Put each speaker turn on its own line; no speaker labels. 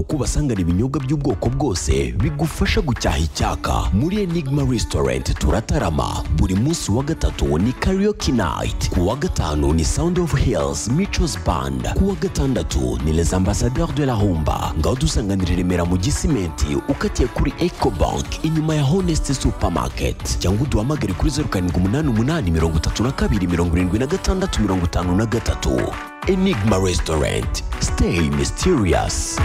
kuko ubasangana ibinyobwa by'ubwoko bwose bigufasha gucyaha icyaka muri enigma restaurant turatarama buri munsi wa gatatu ni karaoke night ku wa gatanu ni sound of hills michos band ku wa gatandatu ni les ambassadeurs de la humba ngaho dusanganira i remera mu gisimenti ukatiye kuri ecobank inyuma ya honest supermarket cyangwa uduhamagare kuri zeru karindwi umunani umunani mirongo itatu na kabiri mirongo irindwi na gatandatu mirongo itanu na gatatu enigma restaurant stay mysterious